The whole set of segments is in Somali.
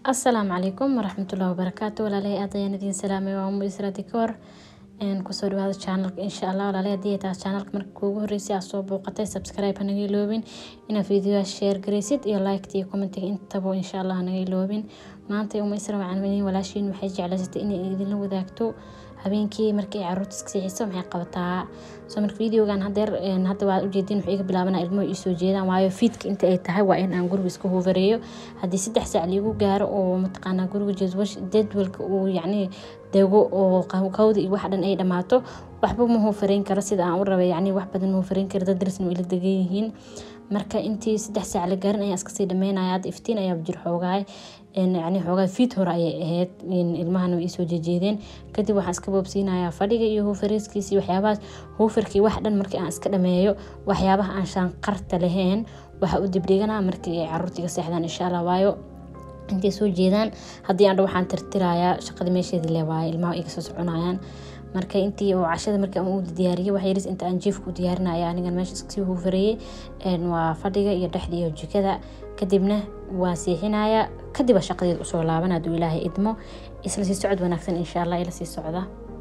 asalaamu calaykum waraxmatullahi wabarakaatu walaalahay aad ayaan idiin salaamay waa umu isra dikoor kusoo dhawaada channelka insha allah walaalahay haddii ay tahay channelka marka kuugu horreysay aad soo booqatay subscribe hanaga iloobin inaad videoa share garaysid iyo liked iyo commentiga intaba insha allah hanaga iloobin maanta umu isra macalimiin walaashiin waxay jeclaysatay inay idinla wadaagto habeenkii markii ay caruurta iska seexiso maxay qabataa soo marka videogan hadeer hadda waa ujeedin wuxuu iga bilaabana ilmuhu ii soo jeedaan waayo fiidka inta ay tahay waa in aan guriga iska hoofareeyo haddii saddex saac liigu gaaro oo mataqaanaa guriga jadwash jadwalka uu yacni dego oo qawda iyo wax dhan ay dhammaato waxba ma hoofareyn karo sida aan u rabay yacni wax badan ma hoofareyn karo dad darisna ila degan yihiin marka intii saddex saac la gaarin ayaa iskasii dhameynaya hadda iftiin ayaa jir xoogahay yani xoogaa fiid hore ayay ahayd ilmahana way isoo jejeedeen kadib waxaan iska boobsiinayaa fadhiga iyo huufareeskiisi waxyaabahaas huufarkii wax dhan markii aan iska dhameeyo waxyaabaha aan shaanqarta lahayn waxa u dibdhiganaa markii ay caruurta iga seexdaan insha allah waayo intay soo jeedaan haddii aan dha waxaan tirtirayaa shaqada meesheedii le waaye ilmaha iga soo soconayaan marka intii oo cashada markii aan u diyaariyay wax yaris inta aan jiifka u diyaarinaya anigan meesha iskasii huufareeyey waa fadhiga iyo dhexda iyo jikada kadibna waa seexinaya kadib shaqadeed usoo laaban hadduu ilaahay idmo isla sii socod wanaagsan insha allah ila sii socda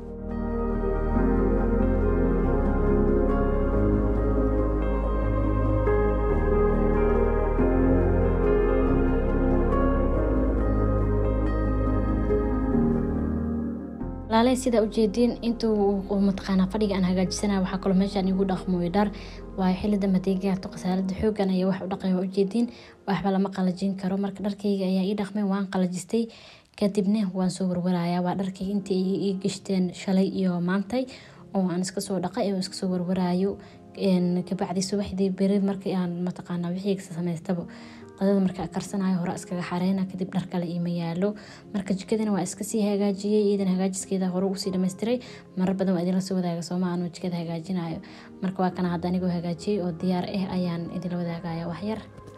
walaalay sidaa ujeediin intuu mataqaanaa fadhiga aan hagaajisana waxaa kaloo meeshaan igu dhaqmooy dhar waayo xilida madeegaarto khasaalada xoogan ayaa wax u dhaqay waa ujeediin waxba lama qalajin karo marka dharkayga ayaa ii dhaqmay waan qalajistay kadibna waan soo warwarayaa waa dharkayga intii ii gashteen shalay iyo maantay oo aan iska soo dhaqay oo iska soo warwaraayo kabacdi subaxdii beri markii aan mataqaanaa wixii samaystaba qadada markaa karsanayo hore iskaga xareyna kadib dhar kale iima yaalo marka jikadana waa iskasii hagaajiyey iidan hagaajiskeeda hore usii dhammaystiray marar badan waa idinla soo wadaaga sooma anuu jikada hagaajinayo marka waa kana hadda anigoo hagaajiyey oo diyaar ah ayaan idinla wadaagaya waxyar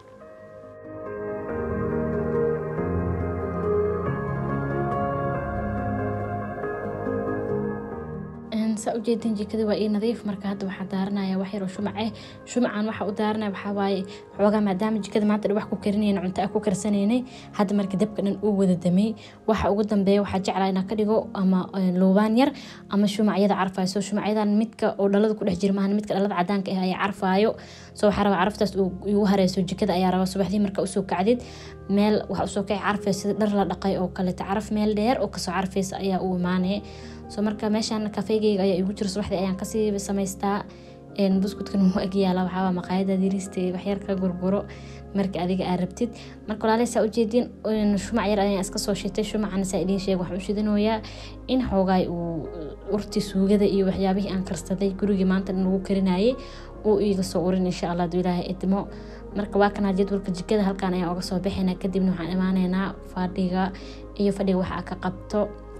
saa ujeedin jikada waa ii nadiif marka hadda waxaa daaranaya wax yaroo shumac ah shumacan waxa u daaranaya waxaa waaye xoogaa maadaama jikada maanta wax ku karinayna cunto a ku karsanaynay hadda marka dabka dhan uu wada damey waxa ugu dambeeya waxaa jeclaa inaa ka dhigo ama luubaan yar ama shumacyada carfayo soo shumacyadan midka oo dhalada ku dhex jira maahan midka dhalada cadaanka ah ayaa carfaayo soo waxaa rabaa caraftaas igu hareyso jikada ayaa rabaa subaxdii marka usoo kacdid meel waxa usoo kaci carfay sida dhar la dhaqay oo kaleeto caraf meel dheer oo kasoo carfaysa ayaa u imaanaya soo marka meeshaan kafeygeyga ayaa igu jiro subaxdii ayaan kasii samaystaa buskudkan wuu agyaala waxaaba maqaayada dirista waxyar ka gurguro marka adiga aa rabtid marka walaalay saa ujeediin shumac yar ayaan iska soo shitay shumacana saa idiin sheeg waxaan u shidanayaa in xoogaay uu urti suugada iyo waxyaabihii aan karsaday gurigii maanta lagu karinayay uu iiga soo urin insha allah aduu ilaahay idmo marka waa kanaa jadwalka jikada halkaan ayaan oga soo bixina kadibna waxaan imaaneynaa fadhiga iyo fadhiga waxa ka qabto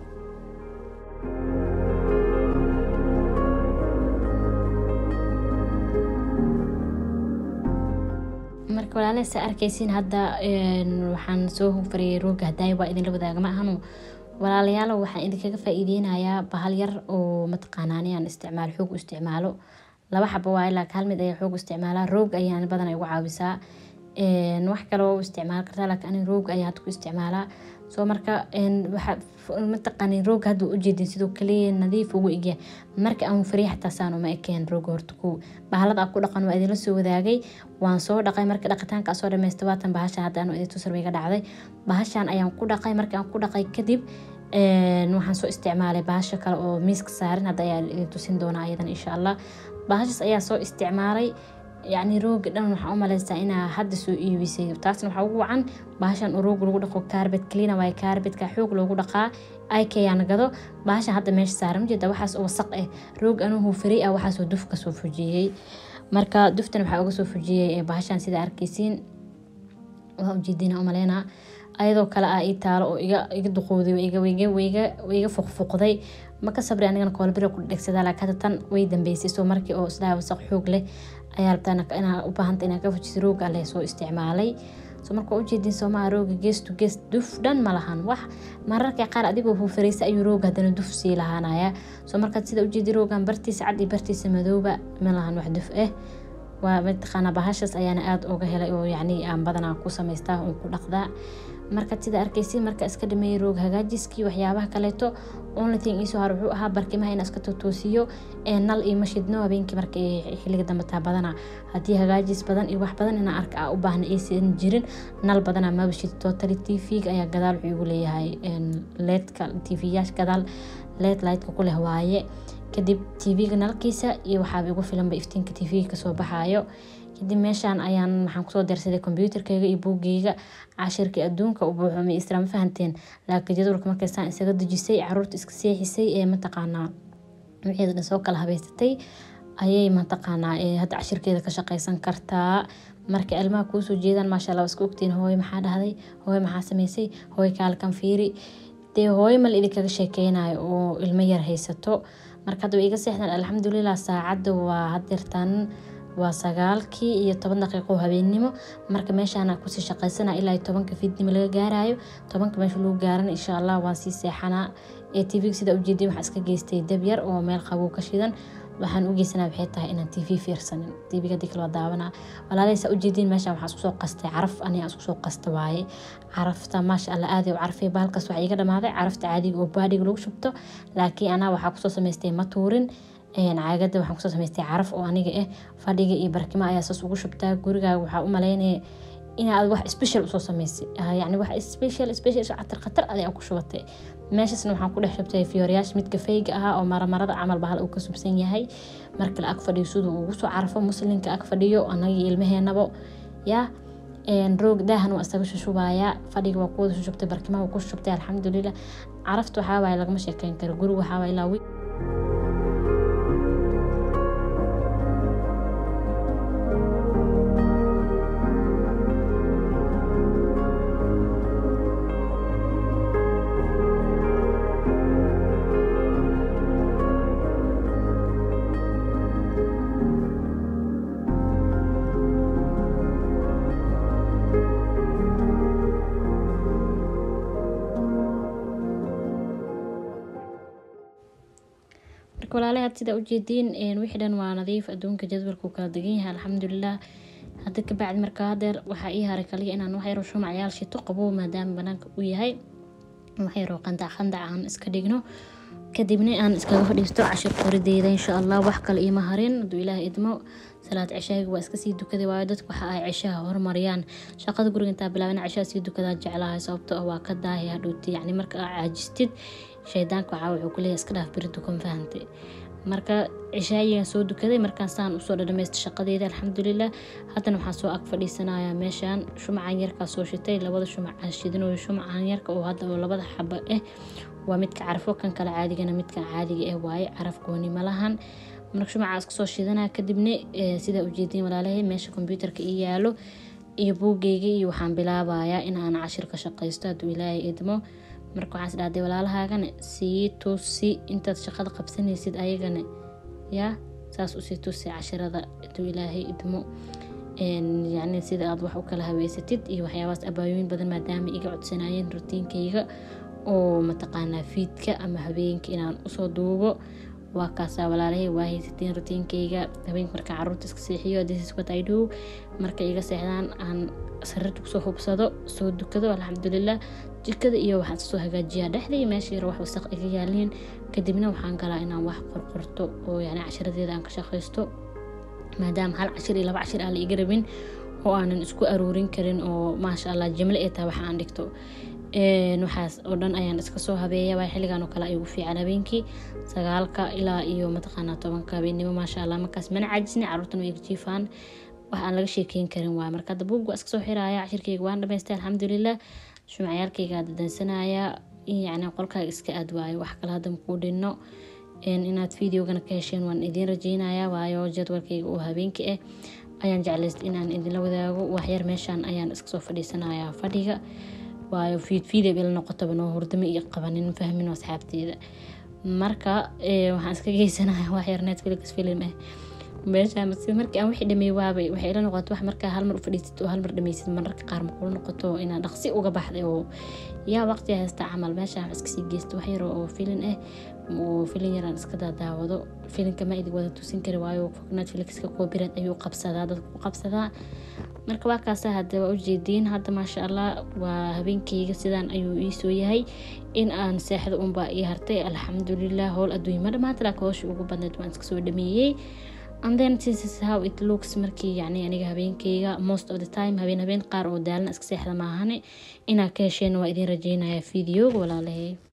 marka walaala sa arkaysiin hadda waxaan soo hufariyay rooga hadaay waa idinla wadaaga ma ahanu walaalayaalo waxaan idinkaga faa-iideynayaa bahal yar oo mataqaanaani aan isticmaalo xoog u isticmaalo laba xabo waaye laakiin hal mid ayaa xoog isticmaalaa roog ayaan badan igu caawisaa wax kale oo isticmaal kartaa laakiin ani roog ayaa hadda ku isticmaalaa soo marka mataqaani roog hadda ujeedin sidoo kaliya nadiif ugu egya marka aan fariya xataa saan uma ekeen roog horta ku bahalada aan ku dhaqan waa idinla soo wadaagay waan soo dhaqay marka dhaqitaanka soo dhamaysta waatan bahashan hadda anu idin tusar iga dhacday bahashan ayaan ku dhaqay marka aan ku dhaqay kadib waxaan soo isticmaalay bahasha kale oo miiska saaran hadda ayaa idin tusin doonaa ayadan insha allah bahashaas ayaa soo isticmaalay yacni rooga dhan waxaa u maleysaa inaa hadda soo iibisay taasna waxaa ugu wacan bahashan oo roog lagu dhaqo kaarbet cleana waaye kaarbetka xoog loogu dhaqaa ikayaan gado bahashan hadda meesha saaran ujeeda waxaas oo wasaq ah roog anuhu fari ah waxaasoo duf kasoo fujiyey marka duftan waxaa uga soo fujiyey bahashan sida arkaysiin waa ujeedina umaleynaa ayadoo kale ah ii taalo oo iga duqowday iga fuqfuqday maka sabri anigana koolbira ku dhegsadaa laakiin hadda tan way dambeysay soo markii oo isdhaha wasaq xoog leh ayaa rabtaa inaa u baahanta inaa ka fujiso rooga leh soo isticmaalay so marka ujeedin soomaa rooga gees to gees duf dhan ma lahan wax mararka qaar adigoo huufareysa ayuu rooga hadana duf sii lahaanaya soo markaad sida ujeedi roogan bartiisa cad iyo bartiisa madooba ma lahan wax duf ah waa mataqaanaa bahashaas ayaana aada uga helay oo yacni aan badanaa ku samaystaa uun ku dhaqdaa marka sida arkaysi marka iska dhameeyay roog hagaajiskii waxyaabaha kaleeto only thing iisoo har wuxuu ahaa barkimaha in iska totoosiyo ee nal iyo mashidno habeenkii marka xiliga dambe taa badana haddii hagaajis badan iyo wax badan inaan arka a u baahna aysan jirin nal badana maba shid totally t v-ga ayaa gadaal wuxuu igu leeyahay leedka t v-yaasha gadaal leed lightka ku leh waaye kadib t v-ga nalkiisa iyo waxaaba igu filanba iftiinka t v-ga kasoo baxaayo kadib meeshaan ayaan waxaan kusoo darsaday kombyuutarkeyga iyo buugeyga cashirkii adduunka u buuxumay isla ma fahanteen laakiin jadwalka markaysaan isaga dejisay caruurta iska seexisay ee mataqaanaa wixeeda dhan soo kala habeysatay ayay mataqaanaa hadda cashirkeeda ka shaqeysan kartaa marka ilmaha kuusoo jeedaan maasha allah iska ogtiin hooyo maxaa dhahday hooyo maxaa sameysay hooyo kaalkan fiiri dee hooyo mal idinkaga sheekeynayo oo ilmo yar haysato marka hadda way iga seexdaan alxamdulilah saacadda waa hadeertan waa sagaalkii iyo toban daqiiqo habeennimo marka meeshaana kusii shaqeysana ilaa tobanka fiidnimo laga gaarayo tobanka meesha lagu gaaran insha allah waan sii seexanaa ee tv sida ujeedin waxaa iska geystay dab yar oo meel qabow ka shidan waxaan u geysanaa waxay tahay inaan tv fiirsanin tvga hadii kale waa daawanaa walaalahaysa ujeediin meeshaan waxaa isku soo qastay caraf aniga isku soo qasta waaye carafta maasha allah aadi u carfay baalkaas waxaa iga dhamaaday carafta caadiga oo baadhiga lagu shubto laakiin anaa waxaa kusoo samaystay matuurin caagada waxaan kusoo samaystay caraf oo aniga ah fadhiga iyo barkimo ayaa saas ugu shubtaa gurigaaga waxaa u maleynaya inaad wax special usoo samaysay yani wax special special khatar khatar adaa ku shubatay meeshaasna waxaan ku dhex shubtay fiyooryaasha mid kafeyga ahaa oo maramarada camal bahal uu ka subsan yahay marka la ag fadhiyo siduu ugu soo carfo muslinka ag fadhiyo anagii ilmaheenabo yaa roog daahan waa isaga shushubayaa fadhiga waa kuwada shushubtay barkimaha waa ku shushubtay alxamdulilah carafta waxaa waaye lagama sheekeyn karo guriga waxaa waaye ilaa walaalaha had sidaa ujeediin wixii dhan waa nadiif adduunka jadwalkuu kala degan yahay alxamdulilah hadda kabacdi markaa hadeer waxaa ii haray kaliya inaan waxyaro shumacyaal shito qabow maadaama banaanka uu yahay waxyaro qandac qandac aan iska dhigno kadibna aan iskaga fadhiisto cashir qorideyda insha allah wax kale iima harin haduu ilaah idmo salaad ceshaaga waa iska sii dukaday waayo dadku waxa ay ceshaha horumariyaan shaqada guriga intaa bilaabana ceshaha sii dukadaa jeclahay sababto ah waa ka daahi hadhowti yacni marka aa caajistid shaydaanka waxaa wuxuu ku leeyahay iska dhaaf beri dukan fahantay marka cishaayigan soo dukaday markaasaan usoo dhadhamaysta shaqadeeda alxamdulilah haddana waxaan soo ag fadhiisanayaa meeshaan shumacan yarkaa soo shitay labada shumacan shidinooyo shumacan yarka oo hadda oo labada xaba ah waa midka carafo kan kale caadigana midkan caadiga ah waaye caraf gooni malahan marka shumacaas kasoo shidanaa kadibna sidaa ujeediin walaalahay meesha kombyuutarka ii yaalo iyo buugeyga iyo waxaan bilaabayaa in aan cashir ka shaqaysto hadduu ilaahay idmo marka waxaan isdhahday walaalahaagana sii tusi intaad shaqada qabsanaysid ayagana yaa saas usii tusi cashirada hadduu ilaahay idmo yacni sida aad wax u kala habeysatid iyo waxyaabahaas abaayooyin badan maadaama iga codsanayeen rutiinkayga oo mataqaanaa fiidka ama habeenka inaan usoo duubo waa kaasaa walaalahay waa haysateen rutiinkayga habeenka markaa caruurta iska seexiyo dhisiswatidhow marka iga seexdaan aan sarirta kusoo hubsado soo dukado alxamdulilah jikada iyo waxaan soo hagaajiyaa dhexdii meesha yar wax wasaq iga yaaliin kadibna waxaan galaa inaan wax qorqorto oo yani cashiradeeda aan ka shaqaysto maadaama hal cashir iyo laba cashir aan la iga rabin oo aanan isku aruurin karin oo maasha allah jimle ee tahay waxa aan dhigto waxaas oo dhan ayaan iska soo habeeya waa xilligan oo kale ay ugu fiican habeenkii sagaalka ilaa iyo mataqaanaa tobanka habeennimo maasha allah markaas mana caajisna caruurtan way jiifaan wax aan laga sheekeyn karin waay marka hadda buug waa iska soo xiraaya cashirkayga waan dhamaystay alxamdulilah shumacyaalkayga dadaysanaya yacni qolkaaga iska aad waayo wax kale hadda makuu dhinno inaad videogana ka hesheen waan idiin rajeynaya waayo jadwalkayga oo habeenkii ah ayaan jeclaysta inaan idinla wadaago waxyar meeshaan ayaan iska soo fadhiisanaya fadhiga waayo fiidfiida ila noqotaba noo hurdamo iyo qabanin fahmin asxaabteeda marka waxaan iska geysanaya waxyar netflix film ah meeshaan si markii aan wixii dhameey waabay waxay ila noqoto wax markaa hal mar u fadhiisid oo hal mar dhameysid mararka qaar maqul noqoto inaa dhaqsi uga baxday oo yaa waqti haysta camal meeshaan wax iska sii geysto wax yar oo filin ah oo filin yaraan iska daadaawado filinka ma idin wada tusin kari waayo netflixka copyright ayuu qabsadaa dadku ku qabsadaa marka waa kaasa hadda waa ujeediin hadda maasha allah waa habeenkeyga sidaan ayuu iisoo yahay in aan seexda unbaa ii hartay alxamdulilah howl adduunya ma dhamaanta laakiin howsha ugu badneed waan iska soo dhameeyey and then this is how it looks markii yacni aniga habeenkeyga most of the time habeen habeen qaar oo daalna iska seexda maahane inaa ka hesheen waa idin rajeynaya videoga walaalahay